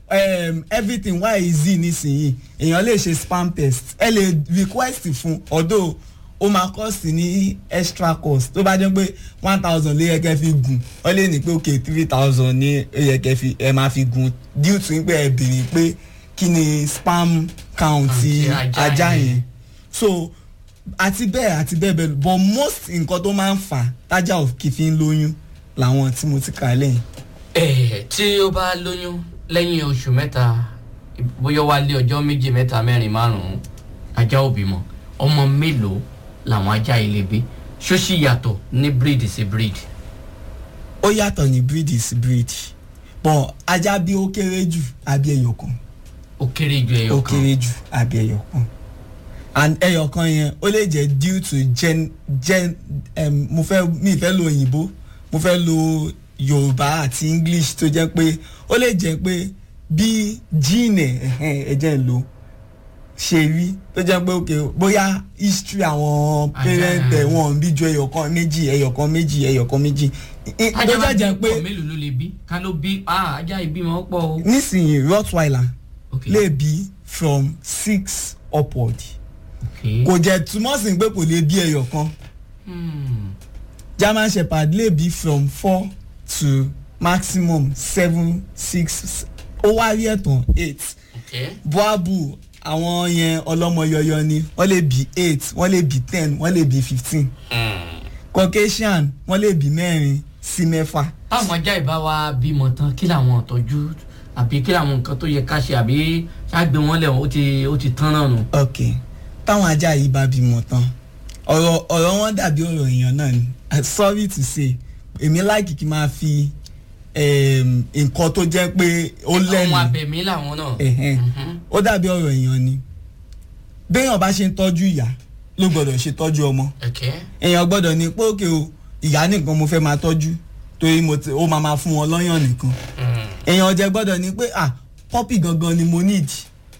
um, everything why easy nísìnyí èèyàn lè ṣe spam test ẹ lè request fún although ó máa cost ní extra cost tó bá jẹ́ pé one thousand ló yẹ kẹ́ fi gùn ó lè ní pé ok three thousand ní ó yẹ kẹ́ fi ẹ máa fi gùn due to pé ẹ béèrè pé kí ni spam count ti Àti ajá ajá yẹn. yẹn so àti bẹ́ẹ̀ àti bẹ́ẹ̀ bẹ́ẹ̀ lọ. but most nǹkan tó máa ń fà tájà ò kì í fi ń lóyún làwọn tí mo ti kà lẹ́yìn. ẹ tí ó bá lóyún lẹ́yìn oṣù mẹ́ta bóyá wá lé ọjọ́ méje mẹ́ta mẹ́rin márùn-ún ajá ò bímọ ọmọ mélòó làwọn ajá yìí lè bí ṣó sì yàtọ̀ ní breed sí breed. ó yàtọ̀ ní breed is breed but ajá bí ó kéré jù àbí ẹyọ kan ó kéré ju ẹyọ ó kan kéré jù àbí ẹyọ kan and ẹyọ kan yẹn ó lè jẹ́ due to gen gen um, mo fẹ́ mi fẹ́ lo òyìnbó mo fẹ́ lo yorùbá àti english tó jẹ́ pé ó lè jẹ́ pé bí gene ẹ̀hẹ́n ẹ̀jẹ̀ ń lò ṣe rí tó jẹ́ pé ok bóyá history àwọn Ajá. parent ẹ̀ wọ́n bí ju ẹyọ kan méjì ẹyọ kan méjì ẹyọ kan méjì I- tó ajá bá jẹ́ jẹ́ bí pé pọ̀ mélòó ló lè bí ká ló bí ah ajá ìbímọ pọ̀ o. nísìnyí rottweiler ok lè bí from six upward ok kò jẹ́ túmọ̀ sí pé kò lè bí ẹyọ kan Hmm. german shepherd lè bí from four to maximum seven six ó wá rí ẹ̀tàn eight ok boabu àwọn yẹn ọlọ́mọ yọyọ ni wọ́n lè bí eight wọ́n lè bí ten wọ́n lè bí fifteen Hmm. caucasian wọ́n lè bí mẹ́rin sí mẹ́fà táwọn ajá ìbá wa bímọ tán kí làwọn ìtọ́jú àbí kí làwọn nǹkan tó yẹ ká ṣe àbí ṣáàgbé wọn lẹ̀ ó ti ó ti tán náà nù. ok táwọn ajá yìí bá bímọ tán ọ̀rọ̀ ọ̀rọ̀ wọn dàbí ọ̀rọ̀ èèyàn náà ni I'm sorry to say èmi láìkì kí n máa fi em, nǹkan tó jẹ́ pé ó lẹ́nu ọmọ abẹ̀mí làwọn náà. ẹ̀hẹ́n. Mhm. ó dàbí ọ̀rọ̀ èèyàn ni béèyàn bá ṣe ń tọ́jú ìyá ló gbọ́dọ̀ ṣe tọ́jú ọmọ ok èèyàn gbọ́dọ̀ ní pé òkè o ìyá nìkan mo fẹ́ máa tọ́jú torí mo ti ó máa máa fún wọn lọ́yàn nìkan Hmm. èèyàn jẹ gbọ́dọ̀ ní pé ah pọ́pì gangan ni mo need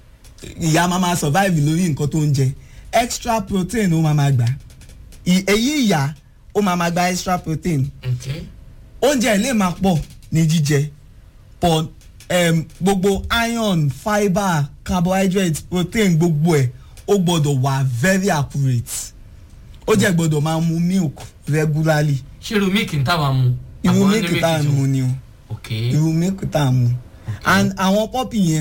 ìyá máa máa survive lórí nǹkan tó ń jẹ extra protein ó máa máa gbà Ì- èyí ìyá ó máa máa gba extra protein ok oúnjẹ lè máa pọ̀ ní jíjẹ but um, gbogbo iron fibre carbohydrate protein gbogbo ẹ̀ ó gbọ́dọ̀ wà very accurate ó jẹ́ gbọ́dọ̀ máa mu milk regularly ṣé irú míìkì ń táwa mu. irú Àwọn ní milk tá à ń tó- mu ni o ok irú milk tá à ń mu and àwọn pọ́pì yẹn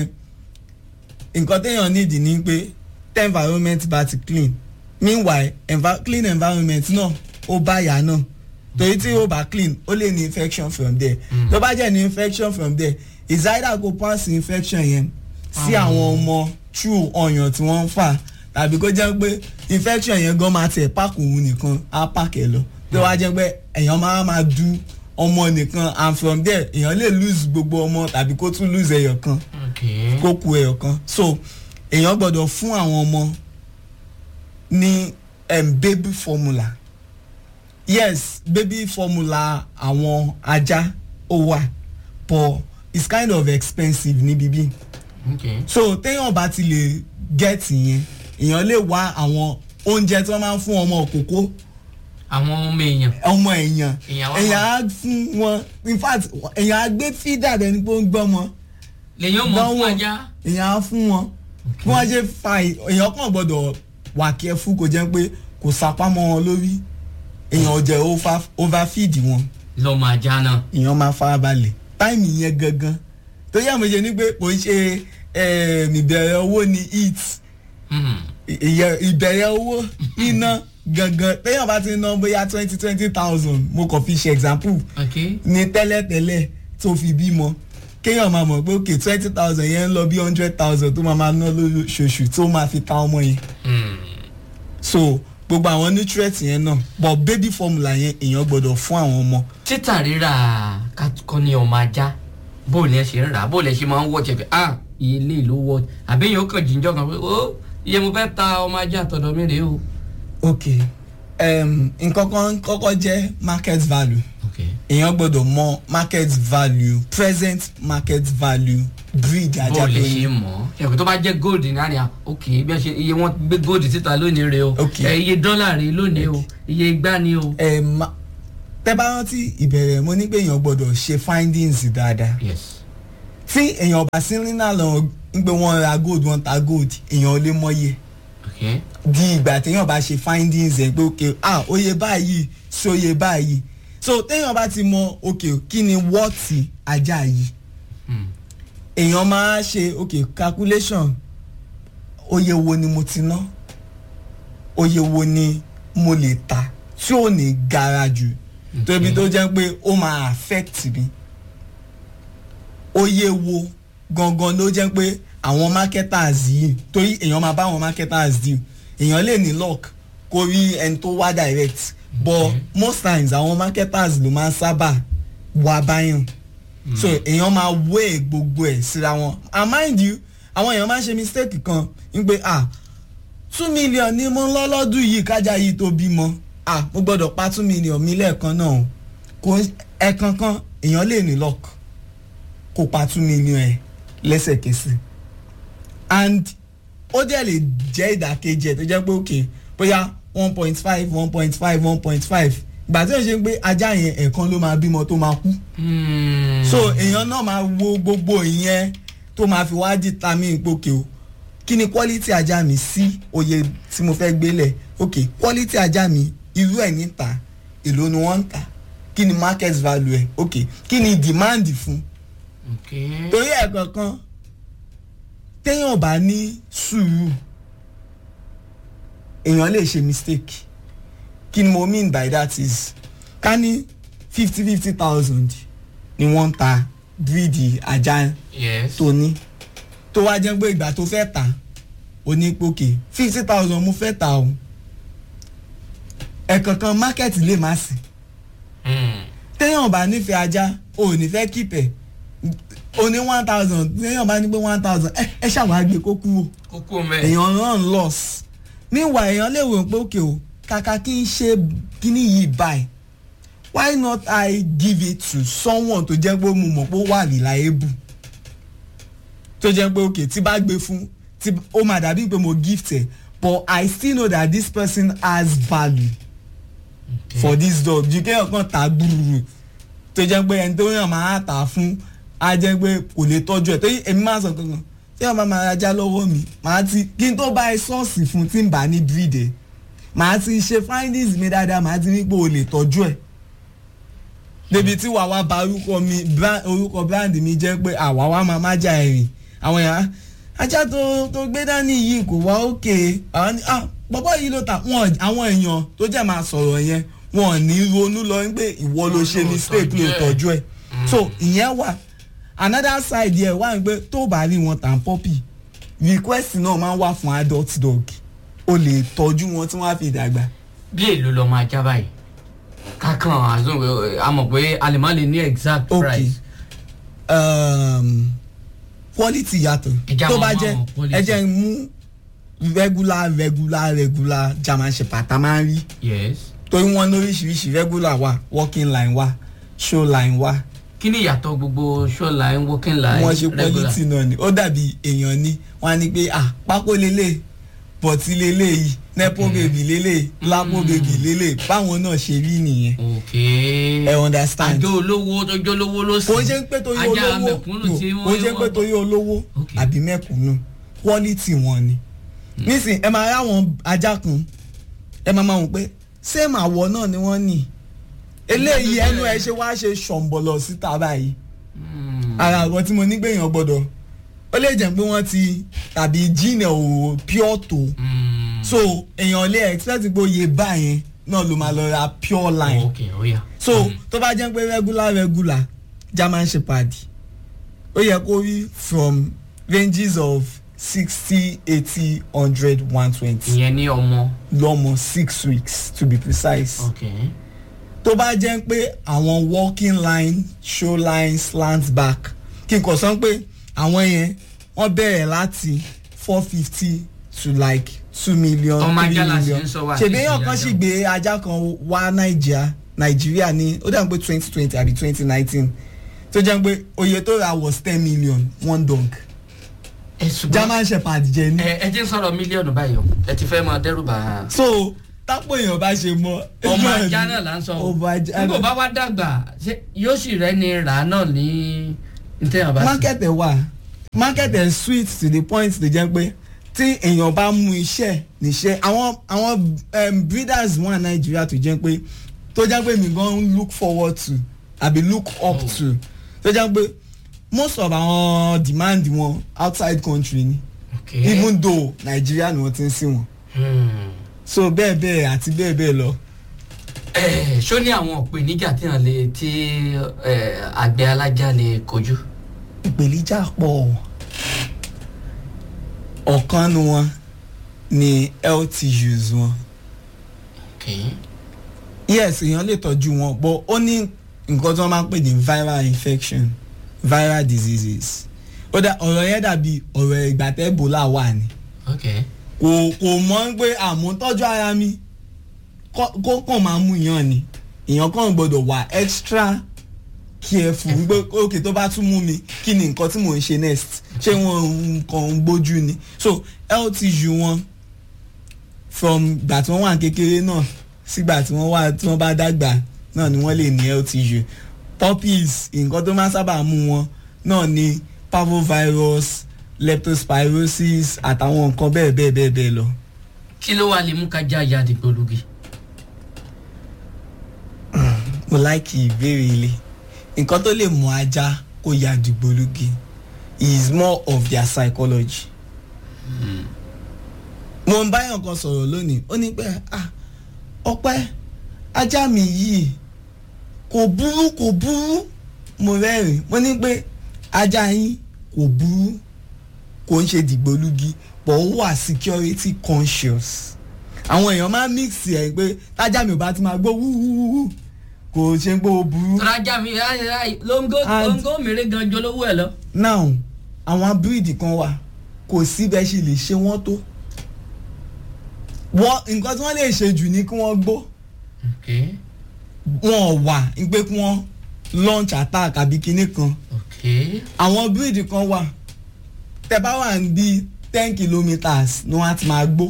nǹkan téèyàn need ni pé tẹ́ environment bá ti clean meanwhile envi clean environment náà ó bá yà náà torí tí ó bá clean ó lè ní infection from there Mm. tó bá jẹ́ ní infection from there is either go pass infection yẹn sí Ah. àwọn ọmọ through ọyàn tí wọ́n ń fà tàbí kó jẹ́ pé infection yẹn gan máa tẹ̀ páàkì òun nìkan á páàkì ẹ̀ lọ tó wá jẹ́ pé èèyàn máa máa du ọmọ nìkan and from there èèyàn lè lose gbogbo ọmọ tàbí kó tún lose ẹyọ kan ok kó ku ẹyọ kan so èèyàn gbọ́dọ̀ fún àwọn ọmọ ní um, baby formula yes baby formula àwọn ajá ó wà but it's kind of expensive níbí bí ok so téèyàn bá ti lè get yẹn èèyàn lè wá àwọn oúnjẹ tí wọ́n máa ń fún ọmọ òkókó àwọn ọmọ èèyàn ọmọ èèyàn Èèyàn wá èèyàn á fún wọn in fact èèyàn á gbé fídà dẹni pé ó ń gbọ́ wọn lèyìn ó mọ fún Dánwò. ajá. èèyàn á fún wọn bí wọ́n ṣe fa ì- èèyàn kàn gbọ́dọ̀ wà kẹ́fù kò jẹ́ pé kò sapámọ́ wọn lórí èèyàn ò jẹ́ over- overfeed wọn lọmọ ajá náà. èèyàn máa farabalẹ̀ táìmì yẹn gangan tó yẹ àmọ̀jẹ ni pé kò ń ṣe em, ìbẹ̀rẹ̀ owó ni eat Hmm. ìyẹ- ìbẹ̀rẹ̀ owó iná gangan téèyàn bá ti ná bóyá twenty twenty thousand mo kàn fi ṣe example ok ní tẹ́lẹ̀tẹ́lẹ̀ tó fi bímọ kéèyàn máa mọ̀ pé ok twenty thousand yẹn ń lọ bí hundred thousand tó máa máa ná lóṣooṣù tó máa fi ta ọmọ yẹn Hmm. so gbogbo àwọn nutrients yẹn náà but baby formula yẹn èèyàn gbọ́dọ̀ fún àwọn ọmọ títà rírà kọ́ ní ọmọ ajá bó lẹ ṣe ń rà bó lẹ ṣe máa ń wọ́ jẹ̀fẹ̀ ah iye ilé ló wọ́ àbẹ́yẹn ó kàn jíjọ́ kan pé ó iye mo fẹ́ ta ọmọ ajá àtọ̀dọ̀ mi rèé o. ok um, nǹkan kan kọ́kọ́ jẹ́ market value ok èèyàn gbọ́dọ̀ mọ market value present market value breed bó ajá lẹ tó ṣe ní mọ̀ ẹ̀kọ́ tó bá jẹ́ gold ní àná ok bí wọ́n ṣe iye wọn gbé gold síta lónìí rèé o Ok. ẹ, iye dọ́là rèé lónìí o iye igbá ni o. ẹ ma tẹ bá rántí ìbẹ̀rẹ̀ mo ní pé èèyàn gbọ́dọ̀ ṣe findings dáadáa yes tí èèyàn bá sí nínú àlọ́ ń pé wọ́n ra gold wọ́n ta gold èèyàn ò lè mọyé ok di ìgbà téèyàn bá ṣe findings ẹ̀ pé ok ah oye báyìí sí oye báyìí so téèyàn bá ti mọ ok kí ni wọ́ọ̀tì ajá yìí Hmm. èèyàn máa ṣe ok calculation oye wo ni mo ti ná oye wo ni mo lè ta tí ò ní gara jù tóbi tó jẹ́ pé ó máa affect mi oye wo gangan ló jẹ́ pé àwọn marketers yìí torí èèyàn máa bá àwọn marketers deal èèyàn lè ní luck kó rí ẹni tó wá direct but most times àwọn marketers ló máa ń sábà wá báyàn so èèyàn máa weigh gbogbo ẹ̀ síra wọn and mind you àwọn èèyàn máa ń ṣe mistake kan ń pé ah two million ni mo ń lọ lọ́dún yìí kájà yìí tó bímọ ah mo gbọ́dọ̀ pa two million mi lẹ́ẹ̀kan náà o kò ẹ̀ẹ̀kan kan èèyàn lè ní luck kó pa two million ẹ̀ lẹ́sẹ̀kẹsẹ̀ and ó dẹ̀ lè jẹ́ ìdàkejì ẹ̀ tó jẹ́ pé òkè bóyá one point five one point five one point five ìgbà tí ó ṣe pé ajá yẹn ẹ̀ẹ̀kan ló máa bímọ tó máa kú Hmm. so èèyàn náà máa wo gbogbo ìyẹn tó máa fi wá determine ìpòkè o kí ni quality ajá mi sí oye tí mo fẹ́ gbélẹ̀ ok quality ajá mi irú ẹ̀ níta èló ni wọ́n ń tà kí ni market value ẹ̀ ok kí ni demand fún ok torí ẹ̀ kankan téèyàn bá ní sùúrù èèyàn lè ṣe mistake kí ni mo mean by that is ká ní fifty fifty thousand ni wọ́n ń ta bíìdì ajá yes tó ní tó wá jẹ́ pé ìgbà tó fẹ́ tà ó ní pòkè fifty thousand mo fẹ́ tà o ẹ̀kọ̀ọ̀kan market lè má sí Hmm. téèyàn bá nífẹ̀ẹ́ ajá o ò ní fẹ́ kípẹ̀ o ní one thousand téèyàn bá ní pé one thousand ẹ ẹ ṣàwọn àgbẹ̀ kó kú o kókó mẹ́ èèyàn run loss meanwhile èèyàn lè wò pé òkè o kàkà kí n ṣe kíní yìí báyìí why not I give it to someone tó jẹ́ pé mo mọ̀ pé ó wà reliable tó jẹ́ pé òkè tí bá gbé fún tí ó máa dàbí pé mo gift ẹ̀ but I still know that this person has value Okay. for this dog ju kéèyàn kan tà gbúrú tó jẹ́ pé ẹni tó yàn máa tà fún á jẹ́ pé kò lè tọ́jú ẹ̀ tó yí èmi máa sọ kankan tí wọ́n bá máa rajá lọ́wọ́ mi màá ti kí n tó bá ẹ sọ́ọ̀sì fún tí n bá ní breed ẹ̀ màá ti ṣe findings mi dáadáa màá ti ní pé o lè tọ́jú ẹ̀ débi tí wàá wá ba orúkọ mi bra- orúkọ brand mi jẹ́ pé àwa wá máa má jà ẹ̀rìn àwọn èèyàn ajá tó tó gbé dání yìí kò wá òkè àwọn ni ah bọ́bọ́ yìí ló ta wọn àwọn èèyàn tó jẹ́ máa sọ̀rọ̀ yẹn wọn ò ní ronú lọ pé ìwọ ló ṣe Ló mistake tọ́jú ló ẹ̀. tọ́jú ẹ̀ so ìyẹn wà another side yẹ wà pé tó bá rí wọn tàn pọ́pì request náà máa ń wà fún adult dog o lè tọ́jú wọn tí wọ́n á fi dàgbà bí èlò lọ máa já báyìí kákan àzún a mọ̀ pé a lè má lè ní exact Okay. price um, quality yàtọ̀ Ẹja tó wọn bá mọ jẹ́ àwọn quality. ẹ jẹ́ n mú regular regular regular german shepherd tá a máa ń rí yes torí wọ́n ní oríṣiríṣi regular wà working line wà show line wà kí ni ìyàtọ̀ gbogbo show line working line wọ́n ṣe regular quality náà ni ó dàbí èèyàn ni wọ́n á ní pé ah pákó lélẹ̀ bọ̀tí lélẹ̀ yìí nepo Okay. baby lélẹ̀ lapo Mm. baby lélẹ̀ báwọn náà ṣe rí nìyẹn ok ẹ understand àjọ olówó tó jọ olówó ló sì kò ń ṣe ń pé torí ajá olówó mẹ̀kúnnù no, tí kò ń ṣe ń pé wọ́n torí olówó Ok. àbí mẹ̀kúnnù quality wọn ni nísìn ẹ máa ráwọn ajá kan ẹ máa máa wò pé same àwọ̀ náà ni wọ́n ní eléyìí ẹnu ẹ ṣe wá ṣe ṣọ̀ǹbọ̀lọ̀ síta báyìí Hmm. ara àwọn tí mo ní gbèyàn gbọ́dọ̀ ó lè jẹ́ pé wọ́n ti tàbí gene ò pure tó Hmm. so èèyàn lè expect pé oyè báyẹn náà ló máa lọ ra pure line ok ó yá so tó bá jẹ́ pé regular regular german shepherd ó yẹ kó rí from ranges of sixty eighty hundred one twenty ìyẹn ní ọmọ lọ́mọ six weeks to be precise ok tó bá jẹ́ pé àwọn walking line show line slant back kí n kò sọ pé àwọn yẹn wọ́n bẹ̀rẹ̀ láti four fifty to like two million Ọmọ three ajá la sì million ń sọ wá, ṣèbí kì í ṣe èèyàn kan ajá. sì gbé ajá kan wá nàìjíríà nàìjíríà ní ó dàbí pé twenty twenty àbí twenty nineteen tó jẹ́ pé oye tó ra was ten million one dog ẹ ṣùgbọ́n german shepherd jẹ ní. ẹ ẹ ti ń sọ̀rọ̀ mílíọ̀nù báyìí o ẹ ti fẹ́ máa dẹ́rù bà á. so tápò èèyàn bá ṣe mọ. ọmọ ajá náà là ń sọ o ọmọ ajá nígbà bá wá dàgbà ṣé yóò sì rẹ́ni rà á náà ní ntẹ́ yàn bá sí. market ẹ̀ wà market ẹ̀ sweet to the point tó jẹ́ pé tí èèyàn bá mú iṣẹ́ níṣẹ́ àwọn àwọn um, breeders wà nàìjíríà tó jẹ́ pé tó jẹ́ pé mi gan look forward to àbí look up Oh. to tó jẹ́ pé most of àwọn demand wọn outside country ni okay. even though nàìjíríà ni wọ́n ti ń sí wọn Hmm. so bẹ́ẹ̀ bẹ́ẹ̀ àti bẹ́ẹ̀ bẹ́ẹ̀ lọ. Eh, ṣó ní àwọn ìpèníjà tí wọn lè tí eh, àgbẹ̀ alájà lè kojú. ìpèníjà pọ̀ ọ̀kan nu wọn ni health issues wọn Okay. yes èèyàn lè tọ́jú wọn but ó ní nǹkan tí wọ́n máa ń pè ní viral infection viral diseases ó dá ọ̀rọ̀ yẹn dàbí ọ̀rọ̀ ìgbà tẹ́ ebola wà ní Okay. kò kò mọ̀ pé àmútọ́jú ara mi kó kó kàn máa mú yàn ni èèyàn kàn gbọ́dọ̀ wà extra careful pé òkè tó bá tún mú mi kí ni nǹkan tí mò ń ṣe next ṣé wọn kàn ń gbójú ni so health issue wọn from gbà tí wọ́n wà kékeré náà sígbà tí wọ́n wà tí wọ́n bá dàgbà náà ni wọ́n lè ní health issue puppies nǹkan tó máa ń sábà mú wọn náà ni parvovirus leptospirosis àtàwọn nǹkan bẹ́ẹ̀ bẹ́ẹ̀ bẹ́ẹ̀ bẹ́ẹ̀ lọ. kí ló wà lè mú ká já ya dìgbòlugi. mo láìkì ìbéèrè ilé nǹkan tó lè mú ajá kó ya dìgbòlugi is more of their psychology. mo ń báyọ̀ kan sọ̀rọ̀ lónìí ó ní pé ah ọpẹ́ ajá mi yìí kò burú kò burú mo rẹ́rìn mo ní pé ajá yín kò burú kò ń ṣe dìgbòlugi but ó wà security conscious àwọn èèyàn máa ń mix ẹ̀ pé tájà mi ò bá ti máa gbó wúwúwú kò ṣe pé ó burú. rajà mi lóńgó And- lóńgó mèrè gan jọ lówó ẹ lọ. now àwọn bíríìdì kan wà kò sí bẹ́ẹ̀ ṣe lè ṣe wọ́n tó wọ́n nǹkan tí wọ́n lè ṣe jù ní kí wọ́n gbó Okay. wọn ò wà ní pé kí wọ́n launch attack àbí kinní kan Okay. àwọn bíríìdì kan wà tẹ́ bá wà ní bíi ten kilometres ni wọ́n á ti máa gbó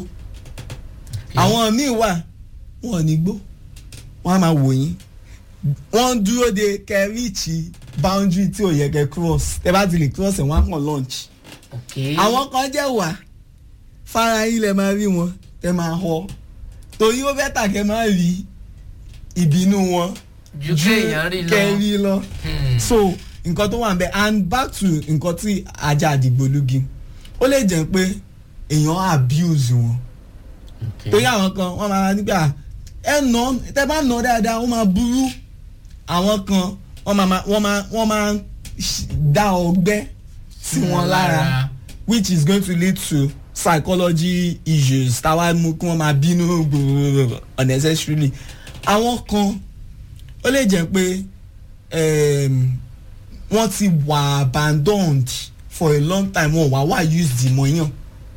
àwọn míì wà wọn ò ní gbó wọ́n á máa wò yín wọ́n dúró de kẹríìchì boundary tí ò yẹ kẹ́ cross tẹ́ bá ti lè cross ẹ̀ wọ́n á kàn launch Okay. àwọn kan jẹ́ wà fara yín lẹ máa rí wọn ẹ máa họ torí ó fẹ́ tà kẹ́ máa rí ìbínú wọn ju kéèyàn rí lọ. kẹ́rí lọ Hmm. so nǹkan tó wà ń bẹ and back to nǹkan tí ajá àdìgbòlugi ó lè jẹ́ pé èèyàn abuse wọn Okay. torí àwọn kan wọ́n máa nígbà ẹ nà tẹ́ bá nà dáadáa wọ́n máa burú àwọn kan wọ́n máa wọ́n máa wọ́n máa dá ọgbẹ́ sí wọn lára which is going to lead to psychology issues táwa mú kí wọ́n máa bínú gbòòrò unnecessarily àwọn kan ó lè jẹ́ pé um, wọ́n ti wà abandoned for a long time wọ́n wà wá used mọ́yàn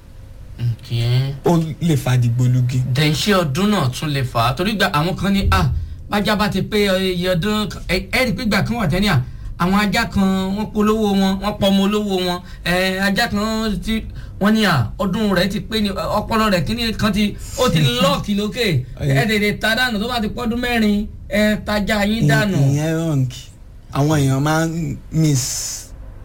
Okay. ó lè fa dìgbòlugi. dẹ̀nṣẹ́ ọdún náà tún lè fà á torí gba àwọn kan ní à bájá bá ti pé iye ọdún kan- ẹ ẹ rí i pé gbà kan wà tẹ́ni à àwọn ajá kan wọ́n polówó wọn wọ́n pọ̀ ọmọ olówó wọn ẹ ajá kan ti wọ́n ní à ọdún rẹ̀ ti pé ní ọpọlọ rẹ̀ kíní kan ti ó ti lọ́ọ̀kì lókè ẹ tètè ta dànù tó bá ti pọ́dún mẹ́rin ẹ tajà yín dànù. ìyẹn wrong àwọn èèyàn máa ń miss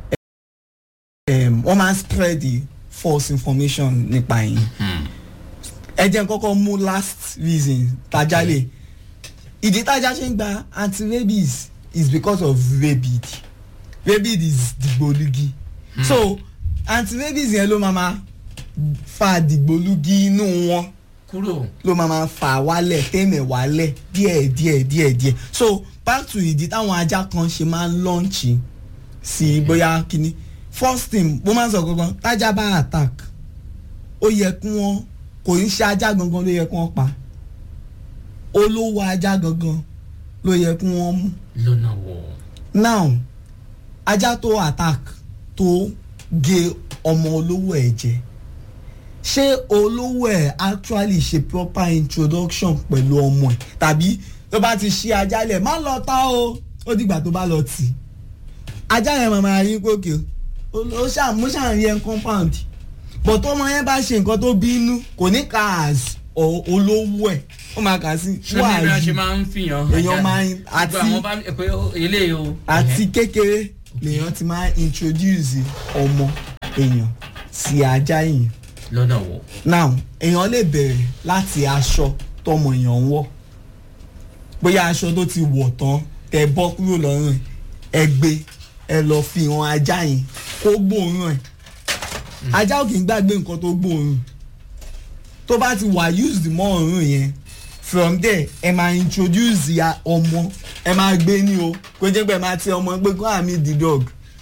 um, wọ́n máa ń spread the false information nípa yín Hmm. ẹ jẹ́ n kọ́kọ́ mú last reason tájá lè ìdí tájá ṣe ń gba anti-rabies is because of rabid rabid is dìgbòlugi so anti-rabies yẹn ló máa ma fa dìgbòlugi inú wọn kúrò. ló máa ma fà wálẹ̀ tẹ́mẹ̀ wálẹ̀ díẹ̀ díẹ̀ díẹ̀ díẹ̀ so back to ìdí táwọn ajá kan ṣe máa ń lọ́ǹchì sí bóyá kíní first thing mo máa ń sọ gangan tájá bá attack ó yẹ kí wọ́n kò ń ṣe ajá gangan ló yẹ kí wọ́n pa olówó ajá gangan ló yẹ kí wọ́n mú lọ́nà wọ̀. now ajá tó attack tó gé ọmọ olówó ẹ̀ jẹ ṣé olówó ẹ̀ actually ṣe proper introduction pẹ̀lú ọmọ ẹ̀ tàbí tó bá ti ṣí ajá lẹ̀ má lọ tá o ó dìgbà tó bá lọ tì í ajá yẹn máa máa rí gòkè ó ṣàmú ṣàǹyẹn compound but ọmọ yẹn bá ṣe nǹkan tó bínú kò ní kà as o- olówó ẹ̀ ó máa kà sí ṣé ní bí a ṣe máa ń fìyàn. Èèyàn máa ń- àti àti- gbogbo àwọn bá pé eléyìí o. àti kékeré lèèyàn ti máa introduce ọmọ èèyàn sí ajá èèyàn lọ́nà wo. now èèyàn lè bẹ̀rẹ̀ láti aṣọ tọmọ èèyàn ń wọ̀ bóyá aṣọ tó ti wọ̀ tán tẹ bọ́ kúrò lọ́rùn ẹ̀ ẹ gbé ẹ lọ fi hàn ajá yẹn kó gbóòórùn ẹ̀ ajá ò kì í gbàgbé nǹkan tó gbóòórùn tó bá ti wà used mọ́ òórùn yẹn from there ẹ máa introduce ya ọmọ ẹ máa gbé ní o kó jẹ́ pé ẹ máa ti ọmọ pé kó àmì the dog.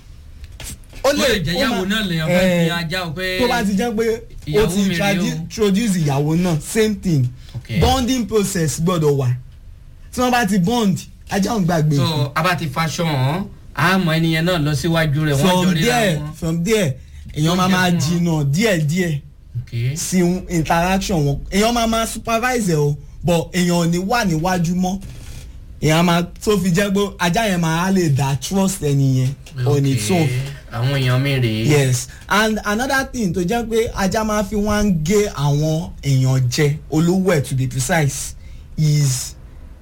ó lè jẹ́ ó ìyàwó máa- náà lèèyàn fẹ́ eh, fi ajá o pé. tó bá ti jẹ́ pé ó ìyàwó ti mi rèé o. introdu- introduce ìyàwó náà same thing Okay. bonding process gbọ́dọ̀ wà tí wọ́n bá ti bond ajá òun gbàgbé nǹkan. so a bá ti faṣọ hàn àmọ́ ẹnìyẹn náà lọ síwájú rẹ̀ wọ́n jọ from ríra there wọn. from there èèyàn máa Oúnjẹ máa fún wọn. jìnnà díẹ̀díẹ̀ Okay. sí interaction wọn èèyàn máa máa supervise ẹ o but èèyàn ò ní wà níwájú mọ́ èèyàn máa tó fi jẹ́ pé ajá yẹn máa lè dá trust ẹni yẹn on its own Okay. àwọn èèyàn mi rèé. yes and another thing tó jẹ́ pé ajá máa fi wá ń gé àwọn èèyàn jẹ olówó ẹ̀ to be precise is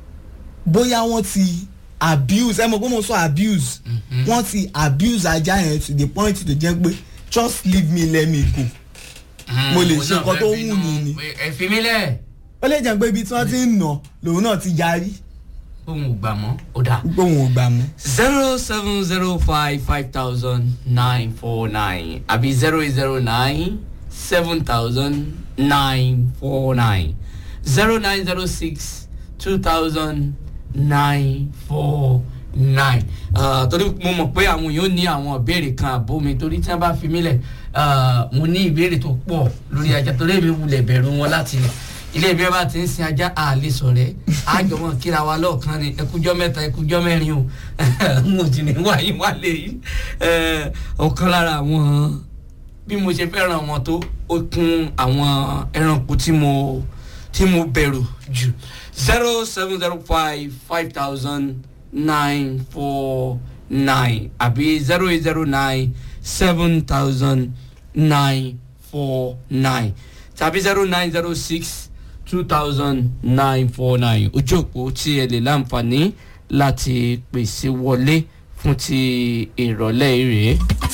bóyá wọ́n ti abuse ẹ mọ̀ pé mo sọ abuse Mhm. wọ́n ti abuse ajá yẹn to the point tó jẹ́ pé just leave me let me go Mm, mo lè òun ṣe náà nǹkan fẹ́ tó bínú wù mí ni. pé ẹ fi mí lẹ̀ ó lè jẹ́ pé ibi tí wọ́n ti ń nà lòun náà ti yarí òun ò gbà mọ́ ó dà. pé òun ò gbà mọ́. zero seven zero five five thousand nine four nine àbí zero eight zero nine seven thousand nine four nine zero nine zero six two thousand nine four nine torí mo mọ̀ pé àwọn èèyàn ní àwọn ìbéèrè kan àbó mi torí tí wọ́n bá fi mí lẹ̀ ah, mo ní ìbéèrè tó pọ̀ lórí ajá torí èmi wulẹ̀ bẹ̀rù wọn láti ilé ìbí bá ti ń sin ajá àlè sọ̀rẹ́ àjọmọ̀ kíra wa lọ́ọ̀kan ni ẹkújọ́ mẹ́ta ẹkújọ́ mẹ́rin o mo ti ní wáyé wálé yìí Eh, ọ̀kan lára àwọn bí mo ṣe fẹ́ràn wọn tó ó kún àwọn ẹranko tí mo tí mo bẹ̀rù jù zero seven zero five five thousand nine four nine àbí zero eight zero nine seven thousand nine four nine tàbí zero nine zero six two thousand nine four nine ojú òpó tí ẹ lè láǹfààní láti pèsè wọlé fún ti ìrọ̀lẹ́ rèé.